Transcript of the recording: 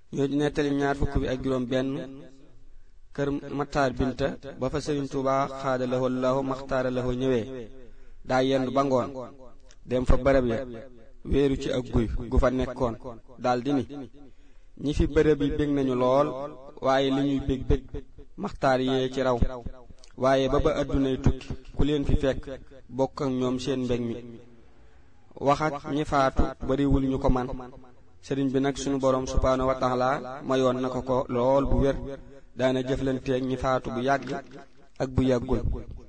ñoo di nettali ñaar fukk bi ak juróom benn kër Mattaar Binta ba fa Sëriñ Tuubaa xaada lahoo lahu maxtaara lahoo ñëwee daa yendu ba ngoon dem fa bërëb ya wéeru ci ak guy gu fa nekkoon daldi ni ñi fi bërëb yi bég nañu lool waaye li ñuy bég bég maxtaar yee ci raw waaye ba ba àddunay tukki ku leen fi fekk bokk ak ñoom seen mbég mi wax ak ñi faatu bariwul ñu ko man sëriñ bi nag sunu boroom subhaanahu wa taala mayoon na ko ko lool bu wér daana jëflanteeg ñi faatu bu yàgg ak bu yàggul